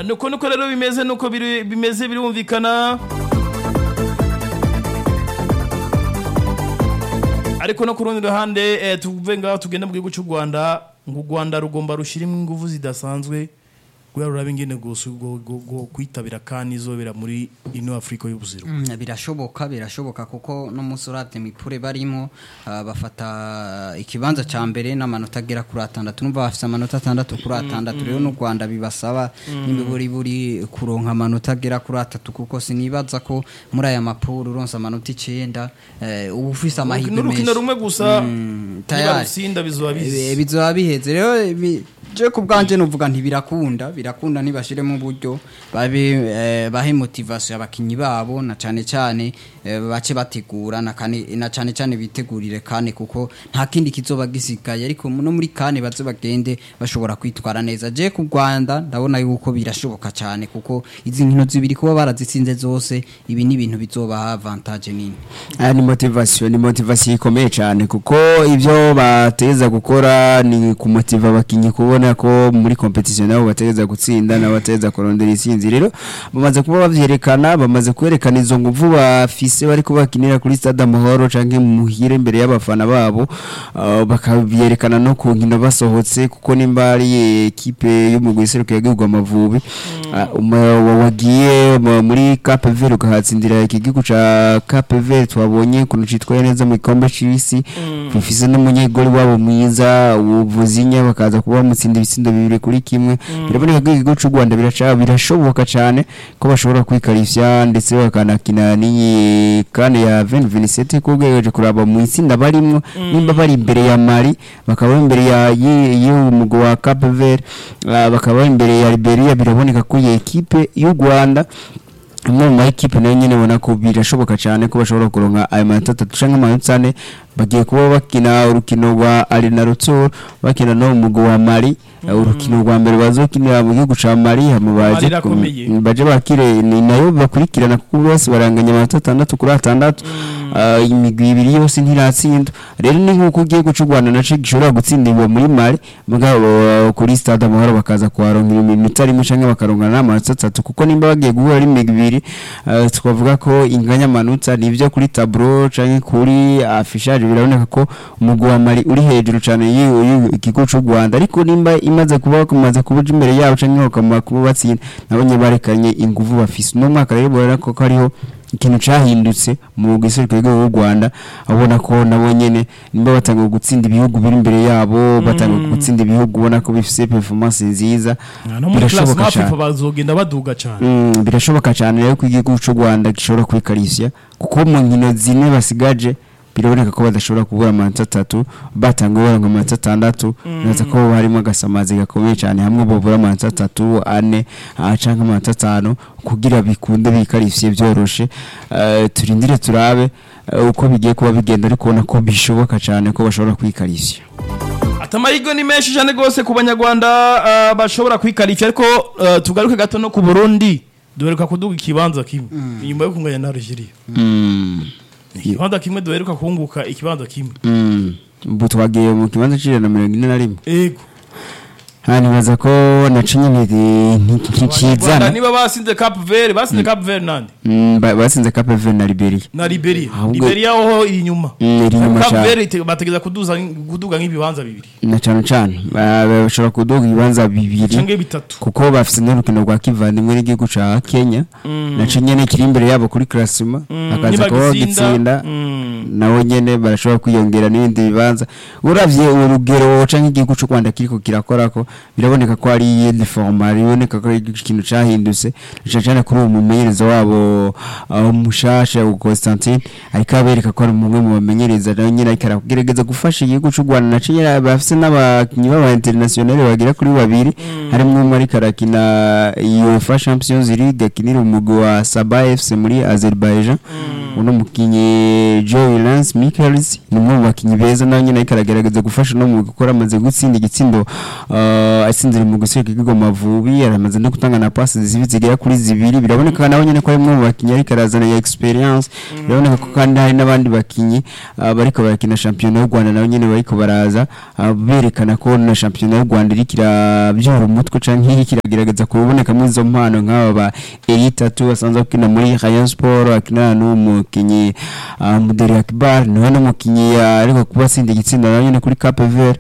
Ah, nuko nuko rero bimeze nuko biri- bimeze birumvikana ariko no ku rundi ruhande eh, tuve ngaho tugenda mu gihugu cy'u rwanda ngo u rwanda rugomba rushyiremo ingufu zidasanzwe kubera ruraba ingene gusa ubwo- ubwo- ubwo kwitabira kandi izobera muri ino afurika y'ubuzima Mm, birashoboka birashoboka kuko no munsi uravye mipure barimo ah, bafata ikibanza ca mbere n'amanota agera kuri atandatu numva bafise amanota atandatu kuri atandatu rero n'u Rwanda bibasaba n'imiburi buri kuronka amanota agera kuri atatu kuko sinibaza ko muri aya mapuro uronse amanota icenda eh, uba ufise amahirwe n'urukino menshi rumwe gusa Mm, niba tayari. rutsinda bizoba Eh, bizi bizoba biheze rero bi- je ku bwanje nuvuga ntibirakunda birakunda ntibashiremo uburyo babe eh, bahe motivation abakinyi babo na cane cane eh, bace bategura na kane na cane cane bitegurire kane kuko nta kindi kizoba gisigaye ariko no muri kane baze bagende bashobora kwitwara neza je ku Rwanda ndabona yuko birashoboka cane kuko izi nkino zibiri kuba barazitsinze zose ibi ni ibintu bizobaha avantage nini aya ni motivation ni motivation ikomeye cyane kuko ibyo bateza gukora ni kumotiva abakinnyi kubona ko muri competition nabo bateza gutsinda nabo bateza kurondera intsinzi rero bamaze kuba bavyerekana bamaze kwerekana izo nguvu bafise bari kubakinira kuri stade amahoro canke muhire imbere y'abafana babo uh, bakabyerekana no ku nkino basohotse kuko nimba ari ekipe y'umugwi iserukiye igihugu amavubi uh, uma- wa- wagiye mu- muri Cape Verde ukahatsindira iki gihugu ca Cape Verde twabonye kuntu citwaye neza mu gikombe c'isi bifise n'umunyegoli wabo mwiza uvuzinya bakaza kuba bamutsinda ibitsindo bibiri kuri kimwe biraboneka ko igihugu c'u Rwanda biraca birashoboka cane ko bashobora kwikarifya ndetse bakanakina n'iyi kane ya 2027 ko ugereje kuraba mu itsinda barimwo nimba bari imbere ya Mali bakaba bari imbere ya y'umugwi wa Cape Verde ah, bakaba bari imbere ya Liberia biraboneka ko iyi ekipe y'u Rwanda amwe mu ma ekipe nayo nyene ubona ko birashoboka cyane ko bashobora kuronka ayo manota atatu canke amanota ane bagiye kuba bakina urukino rwa Arena Rutsuru bakina no mu mugwi wa Mali Uh, urukino rwa mbere bazokinira mu gihugu ca Mali hama baje Mali irakomeye. ku- baje bakire ni nayo bakurikirana kuko bose baranganya amanota atandatu kuri atandatu Uh, imigwi ibiri yose ntiratsinda rero ni nk'uko ugiye guca u Rwanda naco gishobora gutsindirwa muri Mali mugabo uh, kuri stade amahoro bakaza kuharonkera iminota rimwe canke bakaronka n'amanota atatu kuko nimba bagiye guhura ari imigwi ibiri uh, twavuga ko inganya amanota nivyo kuri tableau canke kuri affichage biraboneka ko umugwi wa Mali uri hejuru cane y'ikigo c'u Rwanda ariko nimba imaze kuba kumaze kubuja imbere yabo canke bakama kuba batsinda nabonye barekanye inguvu bafise no mwaka rero bora ko hariho ikintu cahindutse mu gisirikare rw'u Rwanda abona ko nabo nyene nimba batanga gutsinda ibihugu biri imbere yabo batanga gutsinda ibihugu ubona ko bifise performance nziza no muri class birashoboka mafifa cane. bazogenda baduga cyane Mm, birashoboka cyane rero ko igihugu cy'u Rwanda gishobora kwikarisya kuko mu nkino zine basigaje biraboneka ko badashobora kubura amanota atatu batanga baronka amanota atandatu neza ko harimo agasamazi gakomeye cyane hamwe babura amanota atatu ane ah, canke amanota atanu kugira bikunde bikarisye byoroshe Eh, turindire turabe eh, uko bigiye kuba bigenda ariko ubona ko bishoboka cyane ko bashobora kwikarisya ati amahirwe ni menshi cyane rwose ku banyarwanda ah, bashobora kwikarishya ariko ah, tugaruke gato no ku burundi duheruka kuduga ikibanza kimwe inyuma yo kunganya na Algeria Mm. ikibanza kimwe duheruka kunguka ikibanza kimwe Mm. ubu twagiye mu kibanza c'ijana na mirongo ine na rimwe ego hano nibaza ko naco nyene Abanyarwanda ntikizana niba basinze Cap Vert basinze Cap Vert nande batsinze Cape Verde na Liberia na Liberia Ahubwo- Liberia ho iri inyuma Mm, iri inyuma Cap cyane. Vert ite- bategeza kuduza kuduga nk'ibibanza bibiri na cane cane ba- bashobora kuduga ibibanza bibiri canke bitatu kuko bafise n'urukino rwa kivandimwe n'igihugu ca Kenya naco nyene kiri imbere yabo kuri klasima bakaza kuba bagitsinda nabo nyene barashobora kwiyongera n'ibindi bibanza uravye urugero canke igihugu c'u Rwanda kiriko kirakorako biraboneka ko ari iyindi forma biboneka ko ari ikintu cahindutse cane cane kuri uwo mumenyereza wabo uh, mushasha wa Constantine ariko abereka ko ari umwe mu bamenyereza nawe nyene ariko aragerageza gufasha igihugu c'u Rwanda naco nyene bafise n'abakinyi b'aba international bagera kuri babiri harimwo umwe ariko arakina UEFA Champions League akinira umugwi wa Sabah FC muri Azerbaijan uno mukinyi Joe Lance Michaels ni umwe mu bakinnyi beza nawe nyine ariko aragerageza gufasha no mu gukora amaze gutsinda igitsindo uh, atsinzira mu guseka ikigo Mavubi aramaze no gutanga na passes zibi zigera kuri zibiri biraboneka nawe nyine ko ari umwe mu bakinnyi ariko arazana ya experience biraboneka ko kandi hari n'abandi bakinnyi uh, bariko barakina shampiyona y'u Rwanda nawe nyine bariko baraza uh, berekana ko na shampiyona y'u Rwanda iriko irabyura umutwe canke iriko iragerageza kubonekamo izo mpano nk'aba ba Elite Tatu basanzwe bakina muri Rayon Sport akina n'umukinyi uh, Muderi Akbar niwe n'umukinyi uh, ariko kuba atsinda igitsinda nawe nyine kuri Cape Verde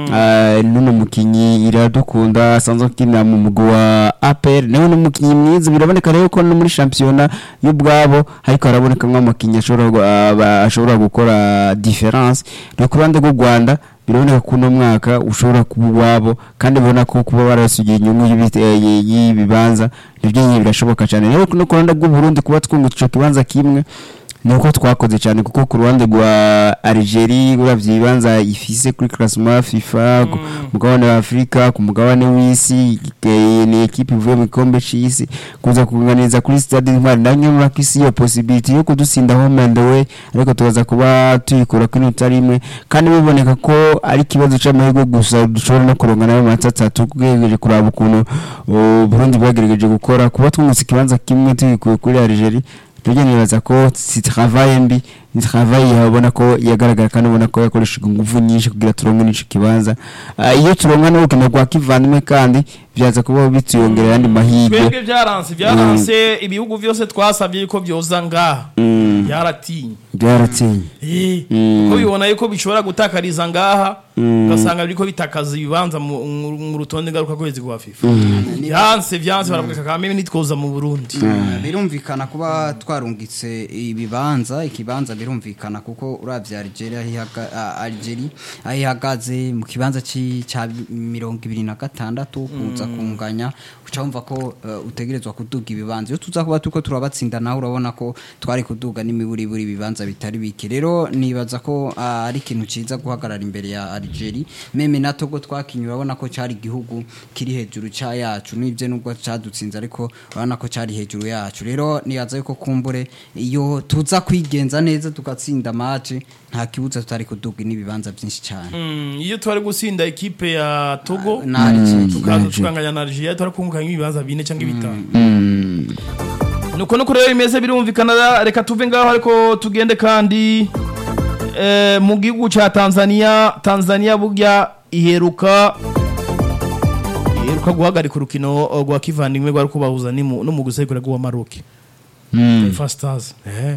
uh, n'uno mukinyi iradukunda asanzwe akina mu mugwi wa APR nawe n'umukinyi mwiza biraboneka rero ko no muri shampiyona y'ubwabo ariko haraboneka nk'amakinyi ashobora gu- uh, ba- ashobora gukora difference no ku ruhande rw'u Rwanda biraboneka ko uno mwaka ushobora kuba uwabo kandi ubona ko kuba barasugiye inyungu y'ibi- eh, y- y'ibibanza nibyo nyine birashoboka cyane rero no ku ruhande rw'u Burundi kuba twungutse ico kibanza kimwe ni uko twakoze cyane kuko ku ruhande rwa Algeria uravye ibibanza ifise kuri classement FIFA ku mugabane wa Afrika ku mugabane w'isi eh, ni equipe ivuye mu gikombe c'isi kuza kuganiriza kuri stade Intwari nayo nyuma ko isi iyo possibility yo kudutsinda home and away ariko tukaza kuba tuyikura kuri inota rimwe kandi biboneka ko ari ikibazo c'amahirwe gusa dushobora no kuronka nayo amanota atatu tugerageje kuraba ukuntu uh, Burundi bwagerageje gukora kuba twungutse ikibanza kimwe tuyikuye kuri Algeria tujya nibaza ko si travail mbi ni travail yabona ko yagaragara kandi ubona ko yakoresheje ingufu nyinshi kugira turonke n'ico kibanza Ah, iyo turonka n'urukino rwa kivandimwe kandi byaza kuba bituyongerera andi mahirwe twebwe byaranse byaranse ibihugu byose twasabye yuko byoza ngaha byaratinye byaratsinye Eh, Mm. kuko bibona yuko bishobora gutakariza ngaha ugasanga biriko bitakaza ibibanza mu mu- mu rutonde ngaruka kwezi rwa FIFA byanse byanse baravuga kagame nitwoza mu Burundi birumvikana kuba twarungitse ibibanza ikibanza birumvikana kuko uravye Algeria aho ihaga- a- Algeria aho ihagaze mu kibanza ci- ca mirongo ibiri na gatandatu kuza kunganya uca wumva ko eh, utegerezwa kuduga ibibanza iyo tuza kuba turiko turabatsinda nawe urabona ko twari kuduga n'imiburiburi ibibanza bitari bike rero nibaza ko ah, ari ikintu ciza guhagarara imbere ya Algeria meme na Togo twakinye urabona ko cari igihugu kiri hejuru ca yacu nibyo nubwo cadutsinze ariko urabona ko cari hejuru yacu rero nibaza yuko kumbure iyo tuza kwigenza neza tugatsinda match nta kibuza tutari kuduga n'ibibanza byinshi cyane Mm, iyo twari gusinda ekipe ya Togo na Algeria tukaza Algeria. tukanganya na Algeria twari kunguka nk'ibibanza bine cyangwa bitanu nuko nuko rero bimeze birumvikana reka tuve ngaho ariko tugende kandi eh, mu gihugu ca Tanzania Tanzania burya iheruka iheruka guhagarika urukino eh, rwa kivandimwe rwari kubahuza n'imu- n'umugwi usekura wa Maroc Taifa Stars eh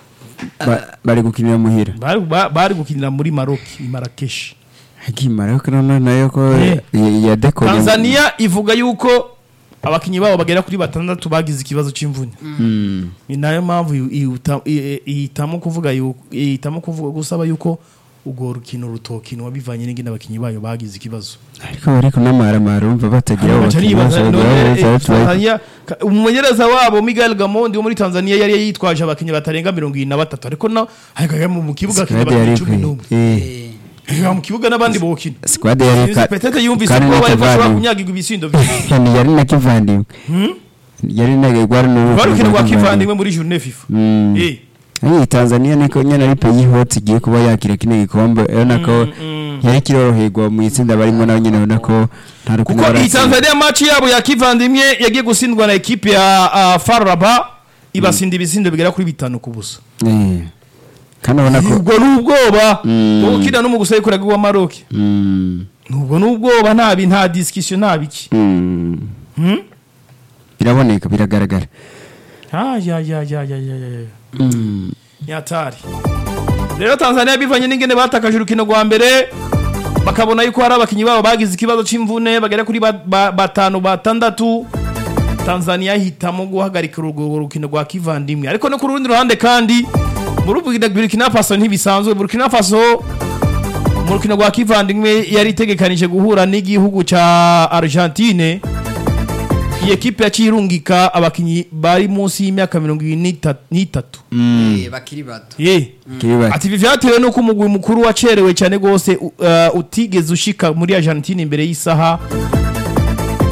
Ba- bari gukinira muhira bari ba- bari gukinira muri Maroc i Marrakesh akimara ko none nayo ko Eh. ya- ya dekode Tanzania ivuga yuko abakinyi babo bagera kuri batandatu bagize ikibazo c'imvune Mm. ni nayo mpamvu ihuta- i- i- ihitamo kuvuga yu- ihitamo kuvuga gusaba yuko urwo rukino rutokinwa bivanye n'ingene abakinyi bayo bagize ikibazo ariko bariko n'amaramara umva batagira abo Baca bakinnyi nibaza, bose none, bagira eh, batandatu bari- Tanzania, ka- umumenyereza wabo Miguel Gamondi wo muri Tanzania yari yitwaje abakinyi batarenga mirongo irindwi na batatu ariko na hagaga mu kibuga akina Squad yari abakinyi cumi ikwiye. n'umwe Eh, Hagaga mu kibuga n'abandi bokina squad yari ka- petete yumvise kandi ko na bari bashobora kivandimwe. kunyagirwa ibisindo byinshi Ni yari na kivandimwe yari na gwari n'urukundo barukino rwa rwa kivandimwe muri journée FIFA Mm. Eh. Iyi Tanzania niko nyene ari peyi hot igiye kuba yakira kino gikombe urabona ko yari kiroroherwa mu itsinda barimo nawe nyene urabona ko nta rukundo kuko iyi baratsinda. Tanzania match yabo ya kivandimwe yagiye gutsindwa na ekipe ya uh, FAR Rabat ibasinda ibisindo bigera kuri bitanu ku busa Eh. kandi urabona ko ubwo ni ubwoba Mm. bwo gukina n'umugusore kuraga wa Maroc Mm. ubwo ni ubwoba nta bi nta discussion nta biki Mm. Hmm? biraboneka biragaragara Ah, ya ya ya ya ya ya Mm. nyatari rero Tanzania bivanye n'ingene batakaje urukino rwa mbere bakabona yuko hari abakinyi babo bagize ikibazo c'imvune bagera kuri ba- ba- batanu batandatu Tanzania hitamo guhagarika urwo rukino rwa kivandimwe ariko no ku rundi ruhande kandi muri Burkina- Burkina Faso ntibisanzwe Burkina Faso mu rukino rwa kivandimwe yari itegekanije guhura n'igihugu ca Argentine iyi ekipe yaciye irungika abakinyi bari munsi y'imyaka mirongo ibiri n'ita- n'itatu Eh, bakiri bato ye Kiri bati. ati ibi vyatewe nuko umugwi mukuru wacerewe cyane gose u- uh, utigeze ushika muri Argentine imbere y'isaha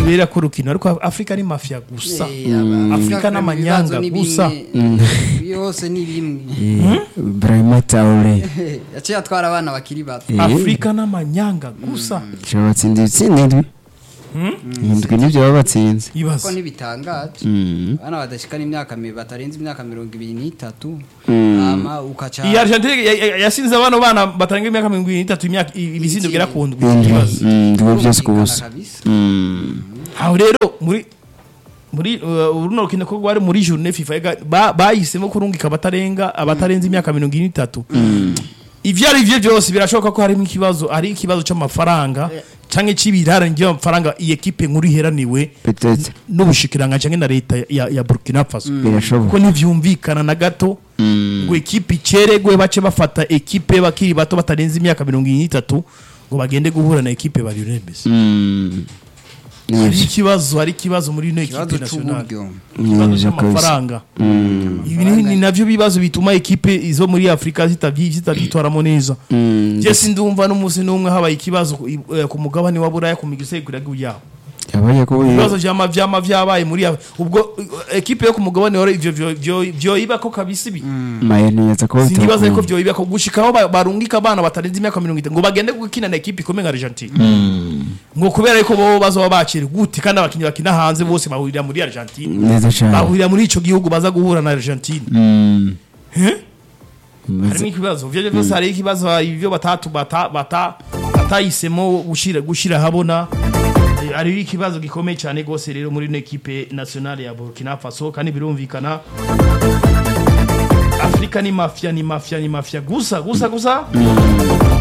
rubera ko rukino ariko Afrika ni mafia gusa Eh, aba- Afrika n'amanyanga ibibazo ni gusa bimwe. yose ni bimwe Brahima Traore yaciye atwara abana bakiri bato Eh. Afrika n'amanyanga gusa Shobora batsinda ibitsinda indwi indwi nibyo baba batsinze ko ibaze ntibitangaje Mm. abana badashikana imyaka mi- batarenze imyaka mirongo ibiri n'itatu Mm. hama ukaca iyi Argentine ya- ya- yasinze abana bana batarenga imyaka mirongo irindwi n'itatu imyaka ibitsindo bigera ku ndwi indwi ibaze Mm, indwi byose ku Birumvikana busa kabisa. Mm. aho rero muri muri uh, runo rukino ko rwari muri journée FIFA ega- ba- bahisemo kurungika abatarenga abatarenze imyaka mirongo irindwi n'itatu ivyo ari vyo byose birashoboka ko harimo ikibazo ari ikibazo c'amafaranga canke c'ibirarane by'amafaranga iyi ekipe nkuru iheraniwe Peut-être. n'ubushikiranga canke na leta ya, ya Burkina Faso birashoboka kuko ntivyumvikana na gato ngo ekipe iceregwe bace bafata ekipe bakiri bato batarenze imyaka mirongo irindwi n'itatu ngo bagende guhura na ekipe ba Lionel Messi Mm. hari Nivyo. ikibazo hari ikibazo muri ino ikibazo ekipe nationale c'uburyo ikibazo Nivyo kabisa. cy'amafaranga Mm. ibi ni ni navyo bibazo bituma ekipe izo muri afurika zitavyi- zitavyitwaramo neza Mm. je sindumva n'umunsi n'umwe habaye ikibazo ku- i- eh, ku mugabane wa buraya ku migiseguriragihugu yabo yabaye ko ibibazo vyama vyama vyabaye muri Af- ubwo eh, ekipe yo ku mugabane wa ivyo vyo- vyo- vyoyibako kabisa ibi mayeni yaza ko sindibaza ko vyoyibako gushikaho ba- barungika abana batarenze imyaka mirongo itanu ngo bagende gukina na ekipe ikomeye nka Argentine ngo kubera yuko bo bazoba bakiri gute kandi abakinnyi bakina hanze bose bahurira muri Argentine neza cyane bahurira muri ico gihugu baza guhura na Argentine Mm. Eh? Maze- harimo ikibazo vyo byose hari ikibazo ibyo batatu bata bata batahisemo gushira gushira habona Eh, hari ikibazo gikomeye cyane gose rero muri ino equipe nationale ya Burkina Faso kandi birumvikana Afrika ni mafia ni mafia ni mafia gusa gusa gusa